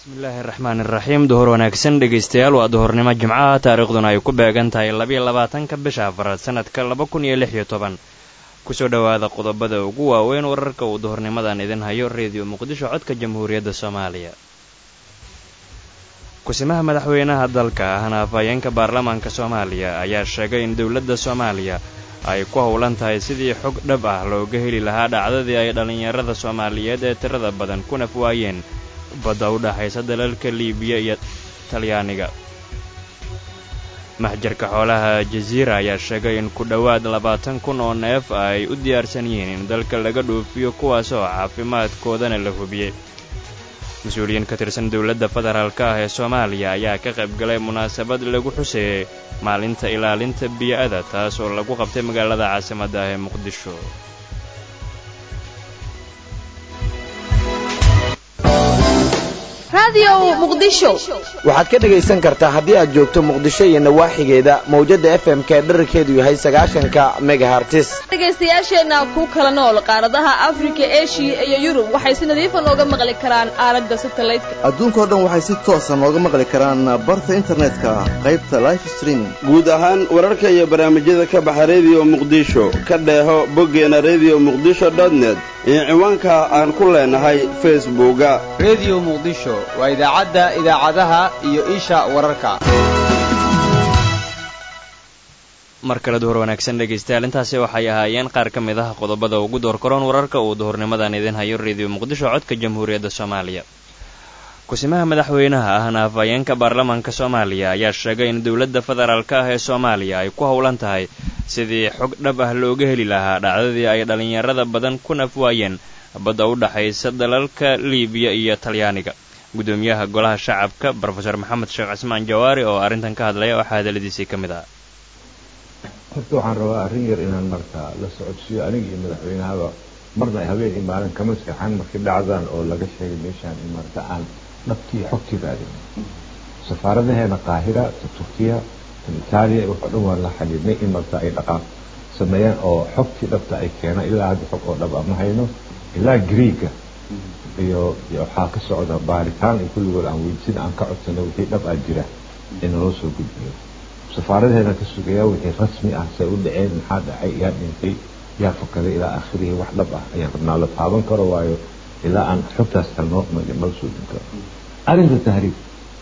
bismillaahi raxmaan iraxiim duhur wanaagsan dhegaystayaal waa duhurnimo jimcaha taariikhduna ay ku beegan tahay labiyo labaatanka bisha afaraad sanadka laba kun iyo lix iyo toban kusoo dhowaada qodobada ugu waaweyn wararka uu duhurnimadan idin hayo reediyo muqdisho codka jamhuuriyadda soomaaliya kusimaha madaxweynaha dalka ahna afhayeenka baarlamaanka soomaaliya ayaa sheegay in dowladda soomaaliya ay ku howlan tahay sidii xog dhab ah looga heli lahaa dhacdadii ay dhallinyarada soomaaliyeed ee tirada badan ku naf waayeen badda u dhaxaysa dalalka liibiya iyo talyaaniga maxjarka xoolaha jaziira ayaa sheegay in ku dhowaad labaatan kun oo neef ay u diyaarsan yihiin in dalka laga dhoofiyo kuwaasoo caafimaadkoodana la hubiyey mas-uuliyiin ka tirsan dowladda federaalka ah ee soomaaliya ayaa ka qayb galay munaasabad lagu xuseeyey maalinta ilaalinta biyo-ada taas oo lagu qabtay magaalada caasimadda ah ee muqdisho waxaad ka dhegaysan kartaa haddii aad joogto muqdisho iyo nawaaxigeeda mawjadda f m ka dherarkeedu yahay sagaashanka megahartis dhegaystayaasheenna ku kala nool qaaradaha afrika eshiya iyo yurub waxay si nadiifa nooga maqli karaan aalada satalaydka adduunkao dhan waxay si toosa nooga maqli karaan barta internetka qaybta life streaming guud ahaan wararka iyo barnaamijyada ka baxa rediyo muqdisho ka dheeho boggeena rediyo muqdisho dotnet iyo ciwaanka aan ku leenahay facebooka rediyo muqdisho waa idaacadda idaacadaha iyo isha wararka mar kale duhur wanaagsan dhegaystayaal intaasi waxay ahaayeen qaar ka mid ah qodobada ugu door karoon wararka uu duhurnimadan idin hayo rediyo muqdisho codka jamhuuriyadda soomaaliya kusimaha madaxweynaha ahna afhayeenka baarlamaanka soomaaliya ayaa sheegay in dowladda federaalka ah ee soomaaliya ay ku howlan tahay sidii xog dhab ah looga heli lahaa dhacdadii ay dhallinyarada badan ku naf waayeen badda u dhaxaysa dalalka liibiya iyo talyaaniga gudoomiyaha golaha shacabka brofeor maxamed sheekh cismaan jawaari oo arrintan ka hadlaya waxaa hadaladiisii ka mid ah horta waxaan rabaa arrin yar inaan markaa la socodsiiyo aniga iyo madaxweynahaba marna ay habeen iyo maalin kama seexan markii dhacdaan oo laga sheegay meeshaan in marka aan dhabtii xogtii raadin safaaradaheena qaahira ta turkiya tan itaaliya waxoo dhan waan la xidhiidnay in marka ay dhaqaaq sameeyaan oo xogtii dhabta ay keenaan ilaa hadda xog oo dhab ama hayno ilaa griiga iyo waxaa ka socda baaritaan iyo kulligood aan weydisin aan ka codsanay wixii dhab ah jira in naloo soo gudbiyo safaaradeena ka sugayaa wixii rasmi ah say u dhaceen maxaa dhacay yaa dhintay yaa fakaday ilaa aakhirihii wax dhab ah ayaan rabnaa la taaban karo waayo ilaa aan xogtaas kalnoo nala soo din karo arrinta tahriib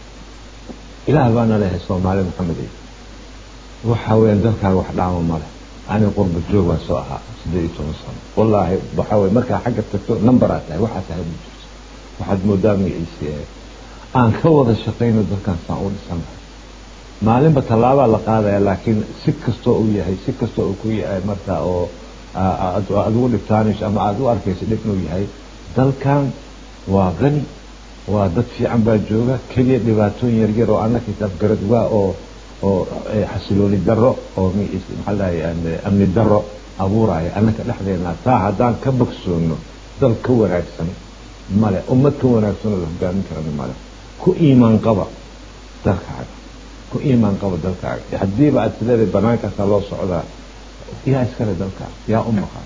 ilaah baana leehay soomaali maxamed waxa weeyaan dalkaaga wax dhaama male aniga qurba joog waa soo ahaa siddeed iyo toban sano wallaahi waxaa weye markaa xagga tagto numberaa tahay waxaa tahay ma jirto waxaad moodaa magaciisi aan ka wada shaqayno dalkan saan u dhisannahay maalinba tallaabaa la qaadaya laakiin si kastoo uu yahay si kastoo uu ku yahay marka oo aad ugu dhibtaanayso ama aada u arkayso dhib inuu yahay dalkan waa qani waa dad fiican baa jooga keliya dhibaatooyin yaryar oo annaka isafgarad waa oo oo xasilooni darro oo maxaa lahay amni darro abuuraya annaka dhexdeena taa haddaan ka bogsoono dal ka wanaagsan male ummad ka wanaagsanoo la hogaamin karana male ku iimaan qaba dalkaaga ku iimaan qaba dalkaaga haddiiba aad sileedahay bannaankaasaa loo socdaa yaa iskale dalkaaga yaa u maqan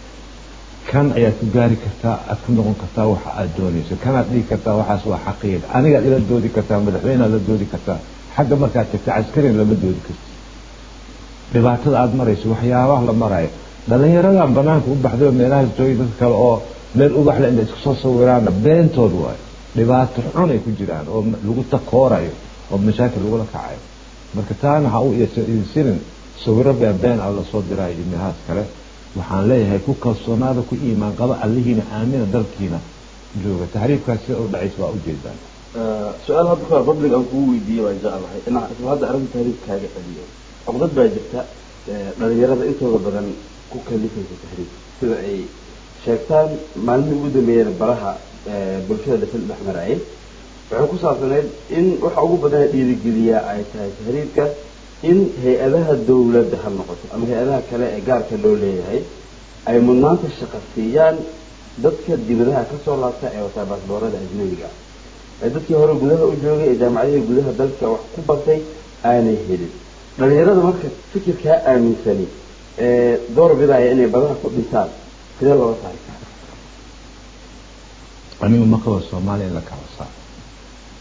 kan ayaad ku gaari kartaa aad ku noqon kartaa waxa aad doonayso kanaad dhigi kartaa waxaas waa xaqiiq anigaad ila doodi kartaa madaxweyneaad la doodi kartaa xagga markaad tagta caskarin lama doodi karti dhibaatada aada marayso waxyaabaha la marayo dhallinyaradan banaanka u baxday oo meelahaas joogay dad kale oo meel ubaxle inta isku soo sawiraana beentood waayo dhibaato xun ay ku jiraan oo lagu takoorayo oo mashaakil lagula kacayo marka taana ha u idsinin sawiro been been ah lasoo diraayo iyo meelahaas kale waxaan leeyahay ku kalsoonaada ku iimaan qaba allihiina aamina dalkiina jooga tahriibkaas sida u dhacaysa waa ujeedaan su-aal hadda ka public aan kugu weydiiyey waan jeclahay inaan isla hadda arrinta tahriib kaaga celiyo caqdad baa jirta dhalinyarada intooda badan ku kalifaysa tahriib sida ay sheegtaan maalmihii ugu dambeeyeen baraha bulshada dhafil dhex marayay waxay ku saabsaneyd in waxa ugu badana dhiirigeliyaa ay tahay tahriibka in hay-adaha dawladda ha noqoto ama hay-adaha kale ee gaarka loo leeyahay ay mudnaanta shaqa siiyaan dadka dibadaha ka soo laabta ee wataa baasboorada ajnabiga ee dadkii hore gudaha u joogay ee jaamacadihii gudaha dalka wax ku bartay aanay helin dhalinyarada marka fikirkaa aaminsani ee door bidaya inay badaha ku dhintaan sidee looga saari karaa anigu ma qabo soomaaliya in la kala saaro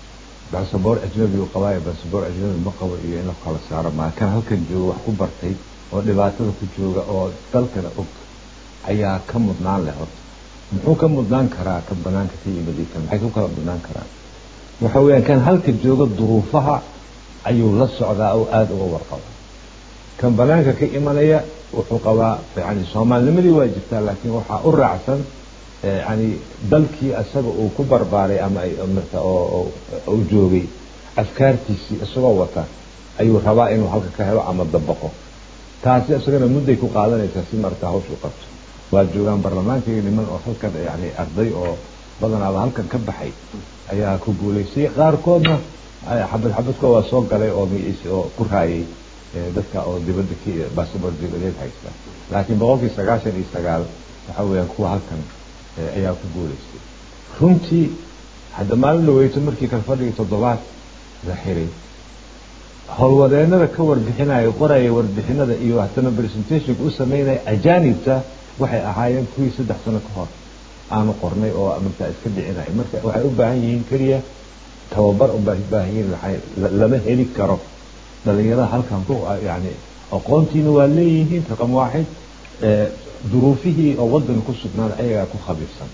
basaboor ajnabi uu qabaayo basaboor ajnabi ma qabo iyo in la kala saaro maa kan halkan jooga wax ku bartay oo dhibaatada ku jooga oo dalkana og ayaa ka mudnaan leh horta muxuu ka mudnaan karaa kan banaanka ka yimid kan maxay ku kala mudnaan karaan waxa weeyaan kan halka jooga duruufaha ayuu la socdaa oo aada uga warqaba kan banaanka ka imanaya wuxuu qabaa yani soomaalinimadii waa jirtaa laakiin waxaa u raacsan yani dalkii isaga uu ku barbaaray ama marta oo uu joogay afkaartiisii isagoo wata ayuu rabaa inuu halka ka helo ama dabaqo taasi isagana mudday ku qaadanaysaa si marta hawsha u qabto waa joogaan baarlamaanka iyo niman oo halkan yani arday oo badanaaba halkan ka baxay ayaa ku guulaystay qaarkoodna xabad xabadkoo waa soo galay oo magaciisa oo ku raayay dadka oo dibadda k basaboor dibadeed haysta laakiin boqolkii sagaashan iyo sagaal waxa weeyaan kuwa halkan ayaa ku guulaystay runtii hadda maalin dhaweyto markii kala fadhigii toddobaad la xiray howlwadeennada ka warbixinaya qoraya warbixinada iyo haddana presentationka u sameynaya ajaanibta waxay ahaayeen kuwii saddex sano ka hor aanu qornay oo markaa iska dhicinaya marka waxay u baahan yihiin keliya tababar ubaa baahan yihiin lama heli karo dhalinyarada halkan ku yani aqoontiina waa leeyihiin raqam waaxid duruufihii oo waddan ku sugnaan ayagaa ku khabiirsan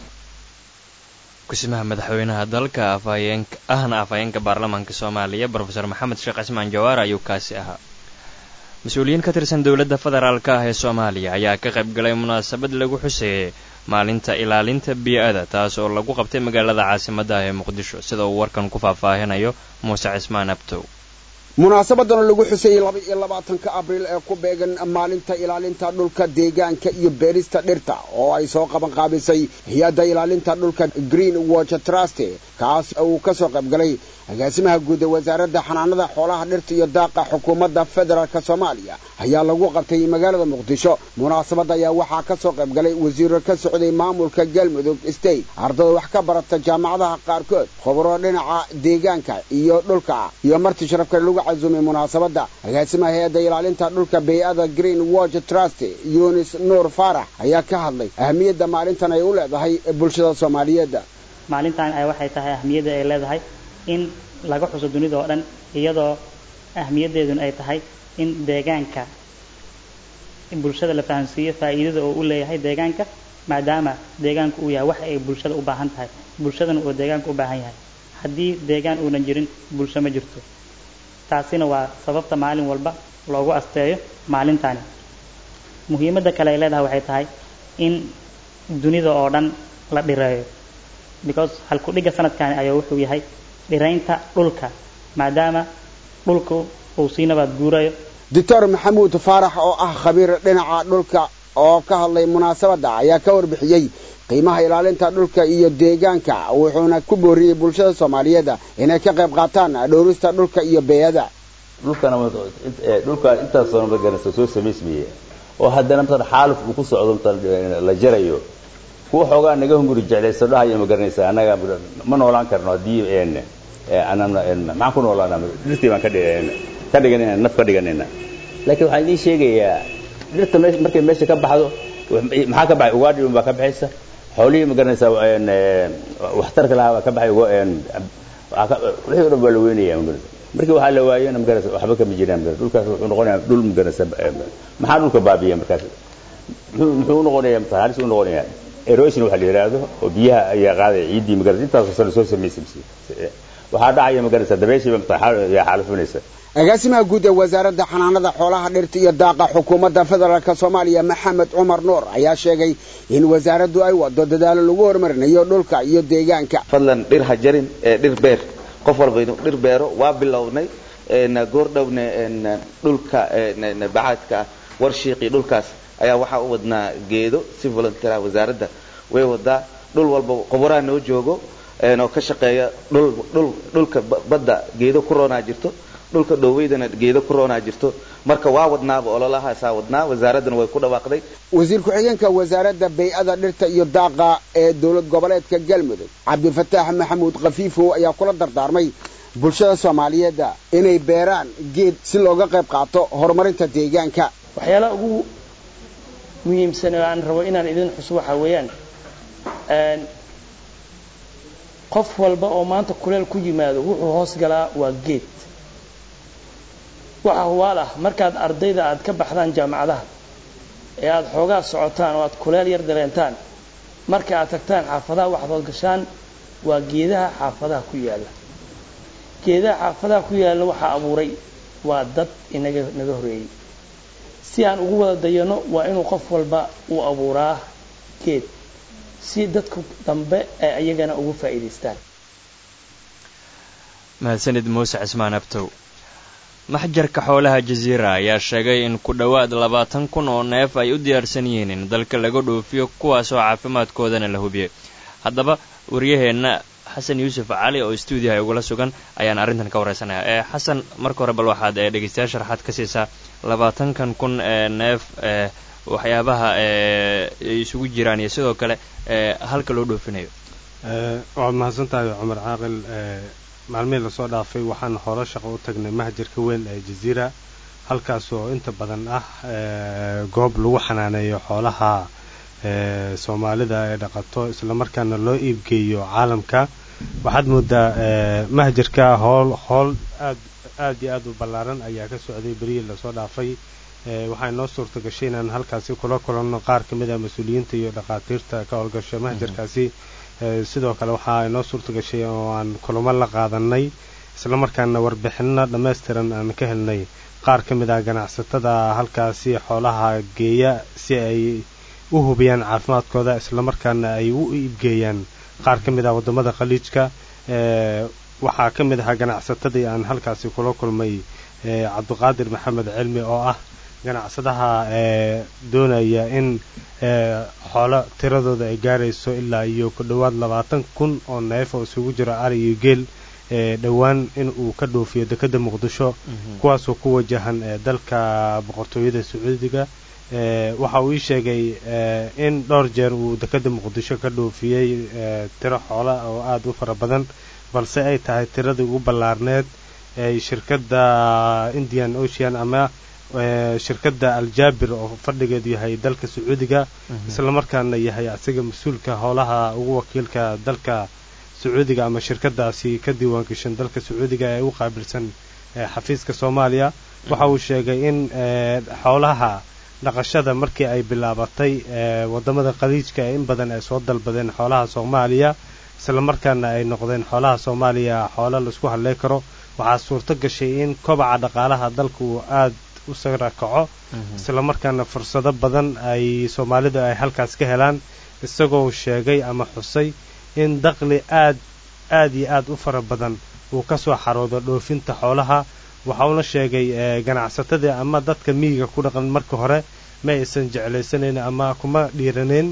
kusimaha madaxweynaha dalka afhayeenka ahna afhayeenka baarlamaanka soomaaliya brofesor maxamed sheekh cismaan jawaar ayuu kaasi ahaa mas-uuliyiin ka tirsan dowladda federaalka ah ee soomaaliya ayaa ka qayb galay munaasabad lagu xuseeyey maalinta ilaalinta bii-ada taas oo lagu qabtay magaalada caasimadda ah ee muqdisho sida uu warkan ku faahfaahinayo muuse cismaan abtow munaasabadan lagu xuseeyey laba iyo labaatanka abriil ee ku beegan maalinta ilaalinta dhulka deegaanka iyo beerista dhirta oo ay soo qaban qaabisay hay-adda ilaalinta dhulka green watch trust kaas uu ka soo qayb galay agaasimaha guud ee wasaaradda xanaanada xoolaha dhirta iyo daaqa xukuumadda federaalk soomaaliya ayaa lagu qabtay magaalada muqdisho munaasabadda ayaa waxaa ka soo qayb galay wasiiro ka socday maamulka galmudug state ardada wax ka barata jaamacadaha qaarkood khubro dhinaca deegaanka iyo dhulka iyo marti sharafka lagu casuumay munaasabadda agaasimaha hay-adda ilaalinta dhulka bay-ada green watch trust yunis nuur faarax ayaa ka hadlay ahamiyadda maalintan ay u leedahay bulshada soomaaliyeed maalintan ay waxay tahay ahamiyadda ay leedahay in laga xuso dunida oo dhan iyadoo ahmiyaddeeduna ay tahay in deegaanka bulshada la fahamsiiyo faa'iidada oo u leeyahay deegaanka maadaama deegaanku uu yahay wax ay bulshada u baahan tahay bulshadana uu deegaanka u baahan yahay haddii deegaan uunan jirin bulsho ma jirto taasina waa sababta maalin walba loogu asteeyo maalintani muhiimadda kale ay leedahay waxay tahay in dunida oo dhan la dhireeyo because halku-dhigga sanadkani ayaa wuxuu yahay dhiraynta dhulka maadaama dhulku uu sii nabaad guurayo doctor maxamuud faarax oo ah khabiir dhinaca dhulka oo ka hadlay munaasabadda ayaa ka warbixiyey qiimaha ilaalinta dhulka iyo deegaanka wuxuuna ku booriyey bulshada soomaaliyeed inay ka qayb qaataan dhowrista dhulka iyo beeyada dhulkaan intaas soo maganaysa soo samaysmaya oo haddana matan xaaluf uu ku socdo matan la jarayo kuwa xoogaa naga hunguri jeclayso dhahayo ma garanaysa annaga ma noolaan karno haddii maxaan ku noolaana dhirtii baan ka dhiganayna naf ka dhiganayna laakiin waxaan idiin sheegayaa dhirta markay meesha ka baxdo maxaa ka baxay ugaadhi baa ka baxaysa xoolihii ma garanaysa waxtarka lahaa baa ka baxay wixii o dhan baa la weynaya markii waxaa la waayona magaraysa waxba kama jiraan dhulkaas wuxuu noqonayaa dhul magaraysa maxaa dhulka baabiya markaas muxuu noqonayaa mata halis u noqonayaa erosion waxa la yidhaahdo oo biyaha ayaa qaadaya ciiddii magaraysa intaasoo sano soo samaysay waxaa dhacaya magaraysa dabeeshiiba mata yaa xaalifinaysa agaasimaha guud ee wasaaradda xanaanada xoolaha dhirta iyo daaqa xukuumadda federaalk soomaaliya maxamed cumar nuur ayaa sheegay in wasaaraddu ay wado dadaalo lagu horumarinayo dhulka iyo deegaanka fadlan dhir ha jarin ee dhir beer qof walba inuu dhir beero waa bilownay goordhowne dhulka bacaadka warshiiqii dhulkaas ayaa waxaa u wadnaa geedo si volunteera wasaaradda way wadaa dhul walba qoboraa noo joogo oo ka shaqeeya dhulka badda geedo ku roonaa jirto dhulka dhoweydana geedo ku roonaa jirto marka waa wadnaaba ololahaasaa wadnaa wasaaraddana way ku dhawaaqday wasiir ku-xigeenka wasaaradda bay-ada dhirta iyo daaqa ee dowlad goboleedka galmudug cabdifataax maxamuud khafiifow ayaa kula dardaarmay bulshada soomaaliyeed inay beeraan geed si looga qayb qaato horumarinta deegaanka waxyaalaha ugu muhiimsan oo aan rabo inaan idin xuso waxaa weeyaan qof walba oo maanta kuleel ku yimaado wuxuu hoos galaa waa geed waxa hubaal ah markaad ardayda aad ka baxdaan jaamacadaha ee aad xoogaa socotaan oo aad kuleel yar dareentaan marka aad tagtaan xaafadaha waxaad gashaan waa geedaha xaafadaha ku yaalla geedaha xaafadaha ku yaalla waxaa abuuray waa dad inaga naga horeeyey si aan ugu wada dayano waa inuu qof walba uu abuuraa geed si dadku dambe ay ayagana ugu faa'iidaystaan mahadsanid muuse cismaan abtow maxjarka xoolaha jasiira ayaa sheegay in ku dhowaad labaatan kun oo neef ay u diyaarsan yihiin in dalka laga dhoofiyo kuwaasoo caafimaadkoodana la hubiyey haddaba waryaheenna xasan yuusuf cali oo stuudiyaha igula sugan ayaan arrintan ka wareysanaya ee xasan marka hore bal waxaad ee dhegeystayaal sharaxaad ka siisaa labaatankan kun ee neef ee waxyaabaha ee ay isugu jiraan iyo sidoo kale ee halka loo dhoofinayo waad mahadsan tahay cumar caaqil maalmihii lasoo dhaafay waxaan hore shaqo u tagnay mahjarka weyn ee jaziira halkaas oo inta badan ah goob lagu xanaaneeyo xoolaha soomaalida ee dhaqato islamarkaana loo iibgeeyo caalamka waxaad moodaa mahjarka hool hool aad aad iyo aad u ballaaran ayaa ka socday berihii lasoo dhaafay waxaa inoo suurta gashay inaan halkaasi kula kulanno qaar ka mid ah mas-uuliyiinta iyo dhakhaatiirta ka howlgasha mahjarkaasi sidoo kale waxaa inoo suurta gashay oo aan kulamo la qaadanay islamarkaana warbixinno dhammaystiran aan ka helnay qaar ka mid ah ganacsatada halkaasi xoolaha geeya si ay u hubiyaan caafimaadkooda islamarkaana ay u iibgeeyaan qaar ka mid ah waddamada khaliijka waxaa ka mid ahaa ganacsatadii aan halkaasi kula kulmay cabdiqaadir maxamed cilmi oo ah ganacsadaha doonaya in xoolo tiradooda ay gaarayso ilaa iyo ku dhowaad labaatan kun oo neef oo isugu jiro ari iyo geel dhowaan in uu ka dhoofiyo dekedda muqdisho kuwaasoo ku wajahan dalka boqortooyada sacuudiga waxa uu ii sheegay in dhowr jeer uu dekedda muqdisho ka dhoofiyey tiro xoola oo aada u fara badan balse ay tahay tiradii ugu ballaarneed ay shirkadda indian ocean ama shirkadda aljaabir oo fadhigeedu yahay dalka sacuudiga islamarkaana yahay asiga mas-uulka howlaha ugu wakiilka dalka sacuudiga ama shirkadaasi ka diiwaangashan dalka sacuudiga ee u qaabilsan xafiiska soomaaliya waxa uu sheegay in xoolaha dhaqashada markii ay bilaabatay wadamada khaliijka ee in badan ay soo dalbadeen xoolaha soomaaliya islamarkaana ay noqdeen xoolaha soomaaliya xoolo laisku hadley karo waxaa suurto gashay in kobaca dhaqaalaha dalka uu aada u sara kaco islamarkaana fursado badan ay soomaalidu ay halkaas ka helaan isagoo sheegay ama xusay in daqli aad aad iyo aad u fara badan uu ka soo xaroodo dhoofinta xoolaha waxa uuna sheegay ganacsatadii ama dadka miyiga ku dhaqan marka hore ma aysan jeclaysanayn ama kuma dhiiranayn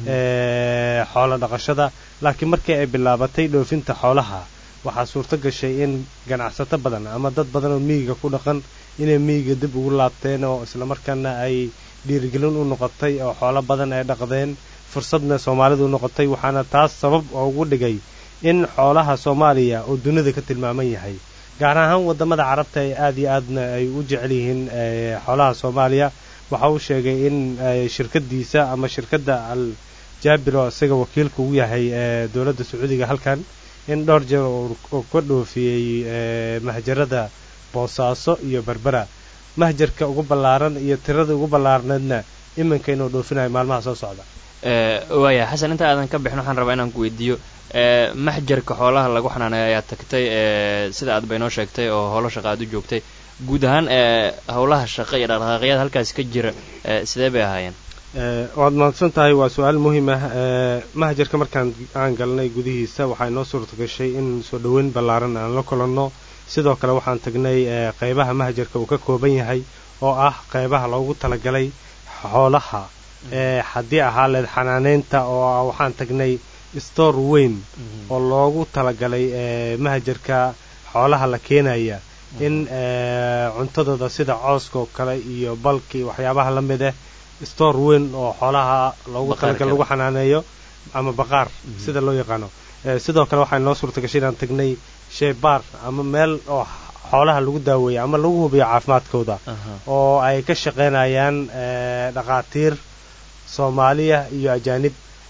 xoolo dhaqashada laakiin markii ay bilaabatay dhoofinta xoolaha waxaa suurto gashay in ganacsato badan ama dad badan oo miyiga ku dhaqan inay miyiga dib ugu laabteen oo islamarkaana ay dhiirigelin u noqotay oo xoolo badan ay dhaqdeen fursadna soomaalidu u noqotay waxaana taas sabab oo ugu dhigay in xoolaha soomaaliya oo dunida ka tilmaaman yahay gaar ahaan wadamada carabta ee aada iyo aadna ay u jecel yihiin xoolaha soomaaliya waxa uu sheegay in shirkadiisa ama shirkadda al jaabiro isaga wakiilka ugu yahay dowladda sacuudiga halkan in dhowr jeer uu ka dhoofiyey mahjarada boosaaso iyo berbera mahjarka ugu ballaaran iyo tirada ugu ballaarneedna iminka inuu dhoofinayo maalmaha soo socda waaya xasan inta aadan ka bixin waxaan rabaa inaan ku weydiiyo maxjarka xoolaha lagu xanaaneeyo ayaa tagtay sida aad baynoo sheegtay oo howlo shaqa aad u joogtay guud ahaan howlaha shaqa iyo dhaqdhaqaaqyada halkaas ka jira sidee bay ahaayeen waad mahadsan tahay waa su-aal muhiim ah mahjarka markaan aan galnay gudihiisa waxaa inoo suurta gashay in soo dhoweyn ballaaran aan la kulanno sidoo kale waxaan tagnay qeybaha mahjarka uu ka kooban yahay oo ah qeybaha loogu talagalay xoolaha haddii ahaa leed xanaaneynta oo waxaan tagnay store weyn oo loogu talagalay mahjarka xoolaha la keenaya in cuntadooda sida cooska oo kale iyo balki waxyaabaha la mid ah store weyn oo xoolaha loogu talagalay lagu xanaaneeyo ama baqaar sida loo yaqaano sidoo kale waxaa inoo suurta gashay inaan tagnay sheybaar ama meel oo xoolaha lagu daaweeyo ama lagu hubiyo caafimaadkooda oo ay ka shaqaynayaan dhakhaatiir soomaaliya iyo ajaanib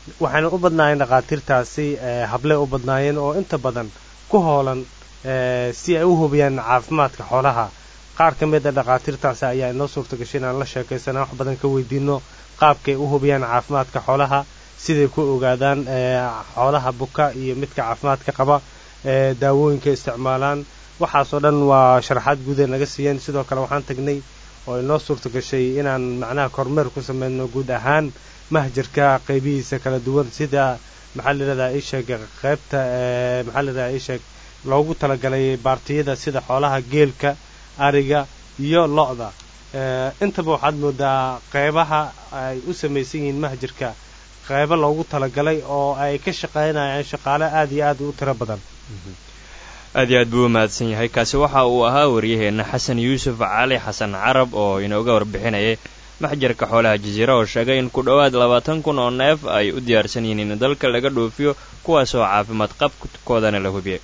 waxayna u badnaayeen dhakhaatiirtaasi hable u badnaayeen oo inta badan ku hoolan si ay u hubiyaan caafimaadka xoolaha qaar ka mid a dhakhaatiirtaasi ayaa inoo suurta gashay inaan la sheekaysana wax badan ka weydiino qaabkay u hubiyaan caafimaadka xoolaha siday ku ogaadaan xoolaha buka iyo midka caafimaadka qaba daawooyinka isticmaalaan waxaasoo dhan waa sharaxaad guuday naga siiyeen sidoo kale waxaan tagnay oo inoo suurta gashay inaan macnaha kormeer ku sameyno guud ahaan mahjarka qaybihiisa kala duwan sida maxaa layidhahdaa isheeg qaybta maxaa layidhahdaa isheeg loogu talagalay baartiyada sida xoolaha geelka ariga iyo lo-da intaba waxaad moodaa qeybaha ay u samaysan yihiin mahjarka qeybo loogu talagalay oo ay ka shaqaynayaan shaqaale aad iyo aad u tiro badan aad iyo aad buu u mahadsan yahay kaasi waxa uu ahaa waryaheenna xasan yuusuf cali xasan carab oo inooga warbixinayay maxjarka xoolaha jasiira oo sheegay in ku dhowaad labaatan kun oo neef ay u diyaarsan yihiin in dalka laga dhoofiyo kuwaasoo caafimaad qabkoodana la hubiyay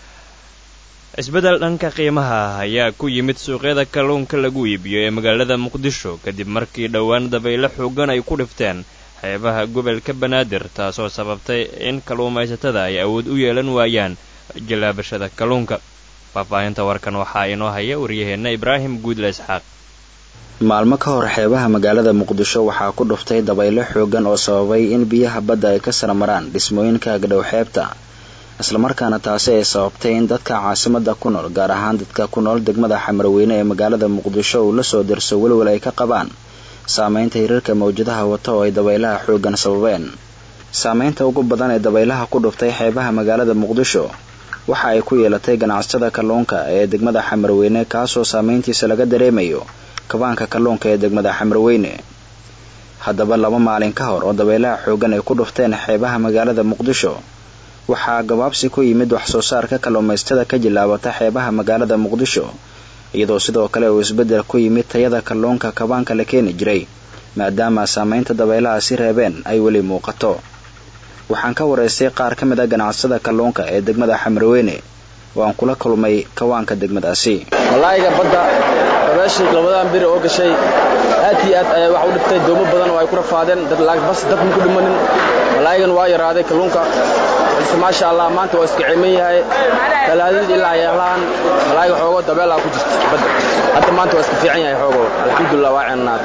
isbeddel dhanka qiimaha ayaa ku yimid suuqyada kalluunka lagu iibiyo ee magaalada muqdisho kadib markii dhowaan dabaylo xoogan ay ku dhifteen xeebaha gobolka banaadir taasoo sababtay in kalluumaysatada ay awood u yeelan waayaan jallaabashada kalluunka faahfaahinta warkan waxaa inoo haya waryaheenna ibraahim guudle isxaaq maalmo ka hor xeebaha magaalada muqdisho waxaa ku dhuftay dabaylo xoogan oo sababay in biyaha badda ay ka saramaraan dhismooyinka agdhow xeebta islamarkaana taasi ay sababtay in dadka caasimada ku nool gaar ahaan dadka ku nool degmada xamarweyne ee magaalada muqdisho uu la soo dirso welwel ay ka qabaan saameynta hirarka mawjadaha wata oo ay dabaylaha xoogan sababeen saameynta ugu badan ee dabaylaha ku dhuftay xeebaha magaalada muqdisho waxa ay ku yeelatay ganacsatada kalluunka ee degmada xamarweyne kaasoo saameyntiisa laga dareemayo kabaanka kalluunka ee degmada xamarweyne haddaba laba maalin ka hor oo dabaylaha xoogan ay ku dhufteen xeebaha magaalada muqdisho waxaa gabaabsi ku yimid wax soo saarka kalluumaystada ka jilaabata xeebaha magaalada muqdisho iyadoo sidoo kale uu isbeddel ku yimid tayada kalluunka kabaanka la keeni jiray maadaama saameynta dabaylahaasi reebeen ay weli muuqato waxaan ka waraystay qaar ka mid a ganacsada kalluunka ee degmada xamarweyne oo aan kula kulmay kawaanka degmadaasi malaayiga badda dabeeshii labadan biri oo gashay aad iyo aad ayaa wax u dhibtay doomo badan oo ay ku rafaadeen bas dadma ku dhimanin malaayigan waa yaraaday kalluunka balse maasha allah maanta waa iska ciiman yahay talaadid ilaa yeelahan malaayiga xoogoo dabeelaa ku jirta badda hadda maanta waa iska fiican yahay xoogoo alxamdulilah waa ceennaad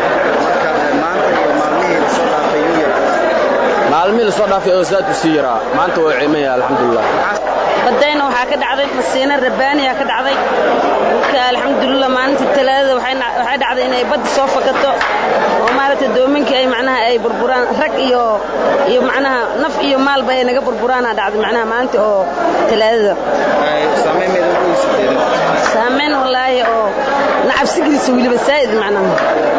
maalmihii lasoo dhaafay oo zaad u sii yaraa maanta waa ciiman yahay alxamdulilah badayna waxaa ka dhacday masiina rabbaaniya ka dhacday marka alxamdulilah maalintii talaadada waxay dhacday inay badda soo fakato oo maaragtay doominkii ay macnaha ay burburaan rag iyo iyo macnaha naf iyo maalba ay naga burburaana dhacday macnaha maalintii oo talaadada saameyn wallaahi oo nacabsigiisa weliba saa'id macnaha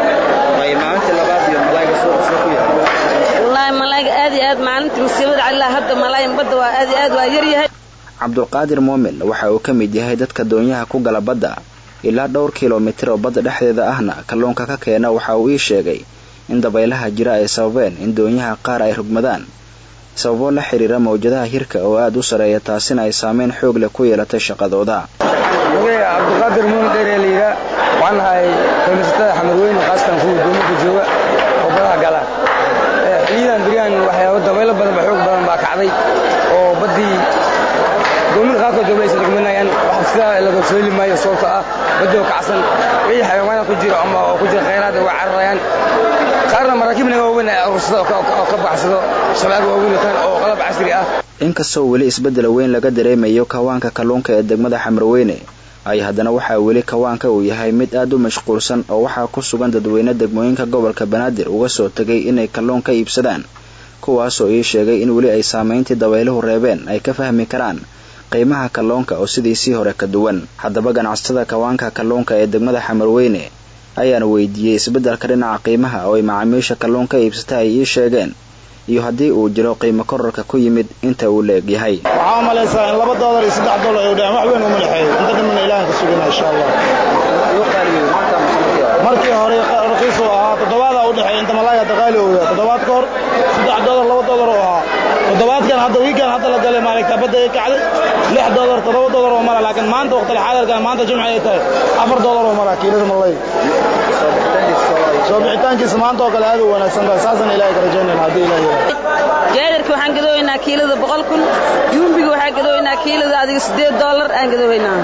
wallaahi malaayiga aad iyo aad maalintii masiibada calilaa hadda malaayin badda waa aad iyo aad waa yaryahay cabdulqaadir muumin waxa uu ka mid yahay dadka doonyaha ku gala badda ilaa dhowr kilomitir oo badda dhexdeeda ahna kalluunka ka keena waxa uu ii sheegay in dabaylaha jira ay sababeen in doonyaha qaar ay rugmadaan sababo la xiriira mawjadaha hirka oo aad u sareeya taasina ay saameyn xoog leh ku yeelatay shaqadooda cabdiqaadir muumin dheeree layidhaa waxaan nahay kalluumaysatada xamarweyne khaasatan kuwa doominka jooga oo badaha galaan xiliyadan beriyahan waxyaaba dabaylo badan ba xoog badan baa kacday oo baddii doomin qaarkood doomaysa rugmanayaan wax sidaa laga soo heli maayo sababta ah baddi oo kacsan wixii xayawaana ku jiro ama oo ku jira khayraad waa cararayaan qaarna maraakiib naga waaweyn ay aruursada oo ka baxsado shabaag waaweyn wataan oo qalab casri ah inkastoo weli isbeddel weyn laga dareemayo kawaanka kalluunka ee degmada xamarweyne ay haddana waxaa weli kawaanka uu yahay mid aad u mashquulsan oo waxaa ku sugan dadweyne degmooyinka gobolka banaadir uga soo tegay inay kalluun ka iibsadaan kuwaasoo ii sheegay in weli ay saameyntii dabayluhu reebeen ay ka fahmi karaan qiimaha kalluunka oo sidiisii hore ka duwan haddaba ganacsatada kawaanka kalluunka ee degmada xamarweyne ayaana weydiiyey isbeddelka dhinaca qiimaha oo ay macaamiisha kalluunka iibsata ay ii sheegeen iyo haddii uu jiro qiimo kororka ku yimid inta uu leeg yahay waxaa u malaysaa in laba doolar iyo saddex doolar ay u dhahaan wax weyn uma dhexeeyo inta dhamana ilaahan ka sugana insha allah markii hore raqiisu ahaa toddobaada u dhexeeya inta malaaya daqaali uu yahay toddobaad ka hor saddex doolar laba doolar oo ahaa toddobaadkan hadda wiikan hadda la galay maaragta badda ay kacday lix doolar toddoba doolar oo mara laakiin maanta waqtila xaadirkan maanta jimci ay tahay afar doolar oo mara kiilada malay soo bixitaankiisa maanta oo kale aad u wanaagsan tahay saasaan ilaahay ka rajaynayna haddii ilaah yiraahdo jaadarka waxaan gadooynaa kiilada boqol kun yuumbiga waxaan gadooynaa kiilada adiga siddeed doolar aan gadooynaa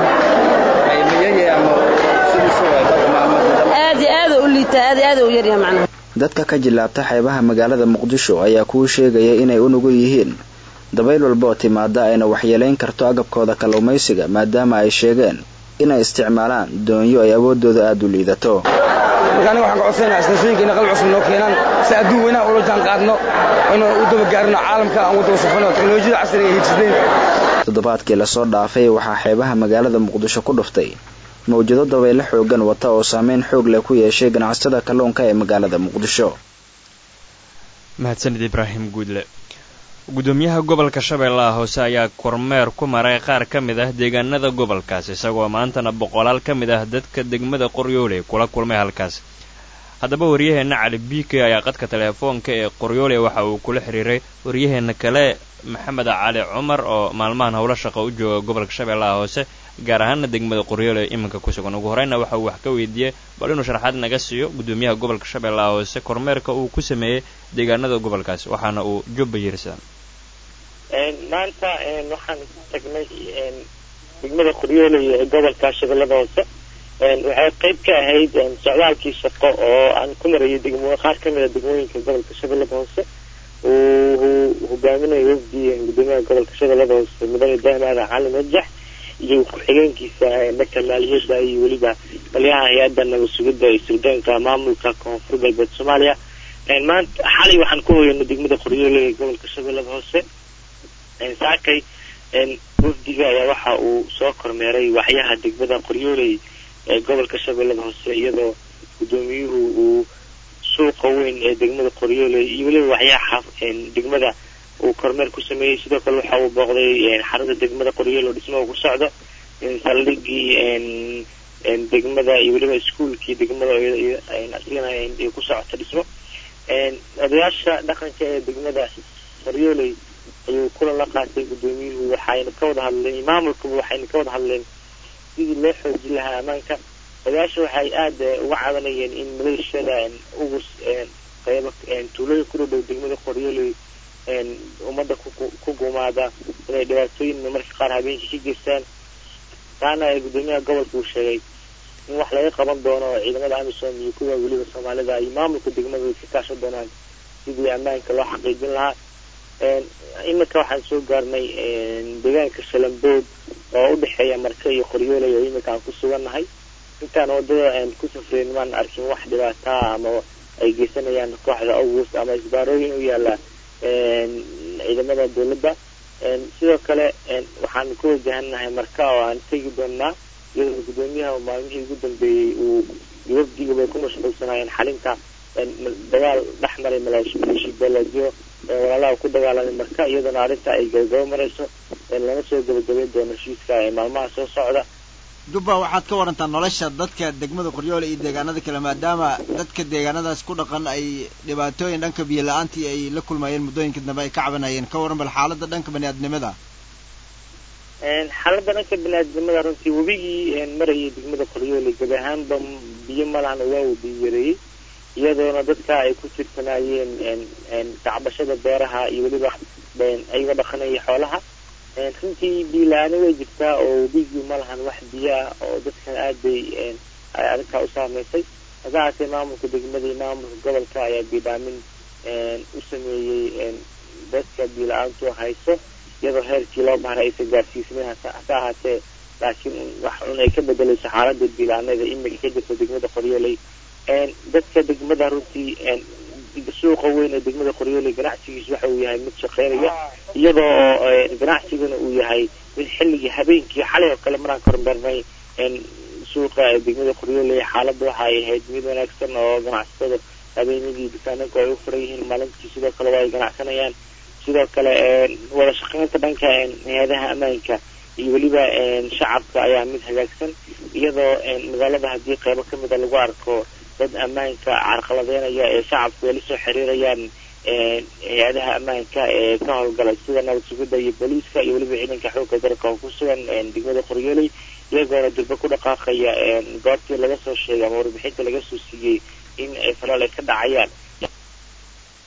aad iyo aad u liitaa aad iyo aad u yaryahay macnaha dadka ka jilaabta xeebaha magaalada muqdisho ayaa kuu sheegaya inay u nugul yihiin dabayl walba oo timaada ayna waxyeelayn karto agabkooda kalluumaysiga maadaama ay sheegeen inay isticmaalaan doonyo ay awoodooda aada u liidato marka aniga waxaan ka codsanayaa istaashooyinka inay qalab cusub noo keenaan si adduun weynaha ula jaan qaadno inuu u dabagaarino caalamka aan wada wasafano teknolojiyada casriga ay hijisnayn toddobaadkii lasoo dhaafay waxaa xeebaha magaalada muqdisho ku dhuftay mawjado dabaylo xoogan wata oo saameyn xoog leh ku yeeshay ganacsatada kalluunka ee magaalada muqdisho mahadsanid ibraahim guudle gudoomiyaha gobolka shabeellaha hoose ayaa kormeer ku maray qaar ka mid ah deegaanada gobolkaas isagoo maantana boqolaal ka mid ah dadka degmada qoryoole kula kulmay halkaas haddaba waryaheenna cali biike ayaa qadka teleefoonka ee qoryoole waxa uu kula xiriiray waryaheenna kale maxamed cali cumar oo maalmahan howlo shaqo u jooga gobolka shabeellaha hoose gaar ahaana degmada qoryoole iminka ku sugan ugu horeyna waxa uu wax ka weydiiyey bal inuu sharaxaad naga siiyo gudoomiyaha gobolka shabeellaha hoose kormeerka uu ku sameeyey deegaanada gobolkaas waxaana uu jubba yirisan maanta waxaan tagnay degmada qoryoole ee gobolka shabeellada hoose waxay qayb ka ahayd socdaalkii shaqo oo aan ku marayay degmo qaar ka mid a degmooyinka gobolka shabeellada hoose uu hogaaminayo wafdi gudoomiyaha gobolka shabeellada hoose mudane ibraahim aadan cali majax iyo ku-xigeenkiisa dhanka maaliyadda iyo weliba taliyaha hay-adda nabad sugidda iyo sirdoonka maamulka koonfur galbeed soomaaliya maanta xalay waxaan ku hoyanay degmada qoryoole ee gobolka shabeellada hoose saakay wafdiga ayaa waxa uu soo kormeeray waxyaha degmada qoryooley ee gobolka shabeellada hoose iyadoo gudoomiyuhu uu suuqa weyn ee degmada qoryooley iyo weliba waxyaha degmada uu kormeer ku sameeyey sidoo kale waxa uu booqday xarunta degmada qoryoole oo dhismaha ku socdo saldhigii degmada iyo weliba iskuolkii degmada asigana ku socota dhismo odayaasha dhaqanka ee degmada qoryooley ayuu kulan la qaatay gudoomiyuhu waxayna ka wada hadleen maamulkaba waxayna ka wada hadleen sidii loo xoojin lahaa ammaanka odayaasha waxay aada uga cabanayeen in maleeshiyada ugus qaybo tuulooyin ku dhow degmada qoryooley ummadda ku gumaada inay dhibaatooyin marka qaar habeenkii ka geystaan taana gudoomiyaha gobolka uu sheegay in wax laga qaban doono ciidamada amisom iyo kuwa weliba soomaalida iyo maamulka degmada ay ka kaashan doonaan sidii ammaanka loo xaqiijin lahaa iminka waxaan soo gaarnay deegaanka shalambood oo u dhexeeya marka iyo qoryooley oo iminka aan ku sugannahay intaan wadada ku safreyn maan arkin wax dhibaataa ama ay geysanayaan kooxda august ama isbaarooyin u yaala ciidamada dowladda sidoo kale waxaan ku wajahanahay marka oo aan tegi doonaa iyadoo gudoomiyaha maalmihii ugu dambeeyey uu wafdiga bay ku mashquulsanaayeen xalinta dagaal dhex maray maleeshi beeleedyo walaalaha ku dagaalamay marka iyadoona arrinta ay gabagabo marayso lana soo gabagabeyn doono heshiiska ee maalmaha soo socda jubba waxaad ka warantaa nolosha dadka degmada qoryoole iyo deegaanada kale maadaama dadka deegaanadaas ku dhaqan ay dhibaatooyin dhanka biyo la-aantii ay la kulmayeen muddooyinka dambe ay ka cabanayeen ka waran bal xaaladda dhanka bani-aadnimada xaaladda dhanka bani-aadnimada runtii webigii marayay degmada qoryoole gabi ahaanba biyo malahan waa uu biyo yareeyey iyadoona dadka ay ku tirsanaayeen kacbashada beeraha iyo weliba ayagoo dhaqanaya xoolaha runtii biyo la-aani way jirtaa oo webigii ma lahan wax biyo ah oo dadkan aad bay arrintaa u saameysay hase haatee maamulka degmada iyo maamulka gobolka ayaa biidhaamin u sameeyey dadka biyo la-aantu hayso iyadoo heerkii loo bahray aysan gaarsiisnayn hase ahaatee laakiin wax un ay ka bedelayso xaaladda biyo la-aanada imika ka jirta degmada qoryooley dadka degmada runtii suuqa weyn ee degmada qoryooley ganacsigiisu waxa uu yahay mid shaqeynaya iyadoo ganacsiguna uu yahay mid xilligii habeenkii xalay oo kale maraan kormeernay suuqa degmada qoryooley xaaladda waxa ay ahayd mid wanaagsan oo ganacsatada habeenadii dukaananku ay u furan yihiin maalintii sidoo kale waa ay ganacsanayaan sidoo kale wada shaqeynta dhanka hay-adaha ammaanka iyo weliba shacabka ayaa mid hagaagsan iyadoo magaalada haddii qeybo kamida lagu arko dad ammaanka carqaladeynaya ee shacabku ay la soo xiriirayaan hay-adaha ammaanka ee ka howlgala sida nabad sugidda iyo booliiska iyo weliba ciidanka xoogga dalka oo ku sugan degmada qoryooley iyagoona durbe ku dhaqaaqaya goobtii laga soo sheegay ama warbixinta laga soo siiyey in ay falaal ay ka dhacayaan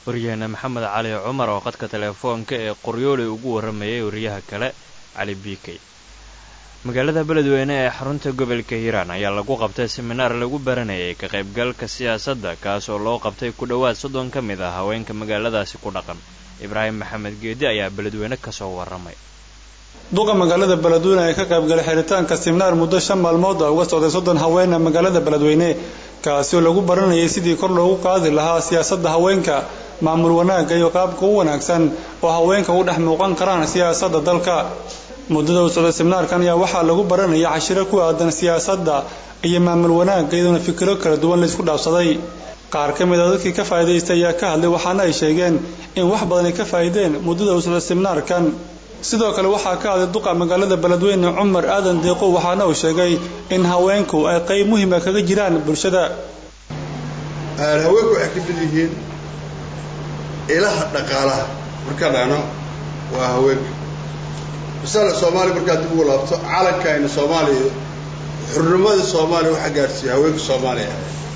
waryaheena maxamed cali cumar oo qadka teleefoonka ee qoryooley ugu warramayay wariyaha kale cali biikey magaalada beledweyne ee xarunta gobolka hiiraan ayaa lagu qabtay seminaar lagu baranayay ka qaybgalka siyaasadda kaas oo loo qabtay ku dhowaad soddon ka mid ah haweenka magaaladaasi ku dhaqan ibraahim maxamed geedi ayaa beledweyne kasoo warramay duqa magaalada beledweyne ee ka qaybgalay xiritaanka seminaar muddo shan maalmood ah uga socday soddon haweena magaalada beledweyne kaasi oo lagu baranayay sidii kor loogu qaadi lahaa siyaasadda haweenka maamul wanaagga iyo qaabka u wanaagsan oo haweenka u dhex muuqan karaan siyaasadda dalka muddada uu socday seminaarkan ayaa waxaa lagu baranaya cashiro ku aadan siyaasadda iyo maamul wanaagga iyadoona fikiro kala duwan laysku dhaafsaday qaar ka mid a dadkii ka faa'iidaystay ayaa ka hadlay waxaana ay sheegeen in wax badan ay ka faa'iideen muddada uu socday seminaarkan sidoo kale waxaa ka hadlay duqa magaalada beledweyne cumar aadan deeqo waxaana uu sheegay in haweenku ay qayb muhiima kaga jiraan bulshada haweenku waxay ka mid yihiin ilaha dhaqaalaha markaan dhahno waa haweenka misale soomaaliya markaad dib ugu laabto calankayna soomaaliya xurnimada soomaaliya waxaa gaadhsiiya haweenka soomaaliya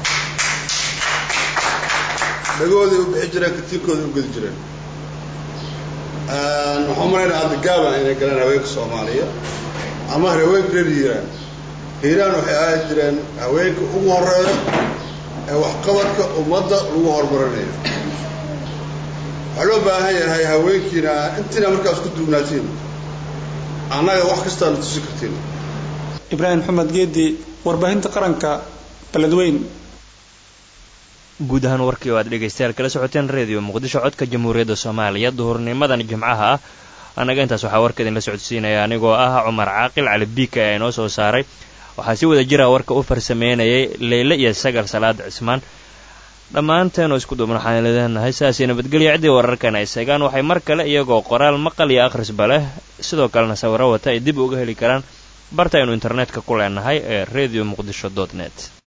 dhagooday u bixi jireen katiirkooday u gedi jireen waxaan malaynaa hadda gaaban inay galeen haweenka soomaaliya ama haweenka reer hiiraan hiiraan waxay ahaan jireen haweenka ugu horeeya ee waxqabadka ummadda lagu horumarinayo waxaa loo baahan yahay haweenkiina intiina markaas ku duugnaatiin annaga wax kastaana tusi kartiin ibraahim maxamed geedi warbaahinta qaranka beledweyn guud ahaan warkii oo aad dhegaystayaal kala socoteen redio muqdisho codka jamhuuriyadda soomaaliya duhurnimadan jimcaha ah annaga intaas waxaa warka idinla socodsiinaya anigoo ah cumar caaqil cali biika ee inoo soo saaray waxaa si wada jira warka u farsameynayay leyle iyo sagar salaad cismaan dhammaanteenoo isku duubna waxaan leedahay saasii nabadgelya ciddii wararkan ay seegaan waxay mar kale iyagoo qoraal maqal iyo akhrisba leh sidoo kalena sawiro wata ay dib uga heli karaan barta aynu internetka ku leenahay ee radio muqdisho dot net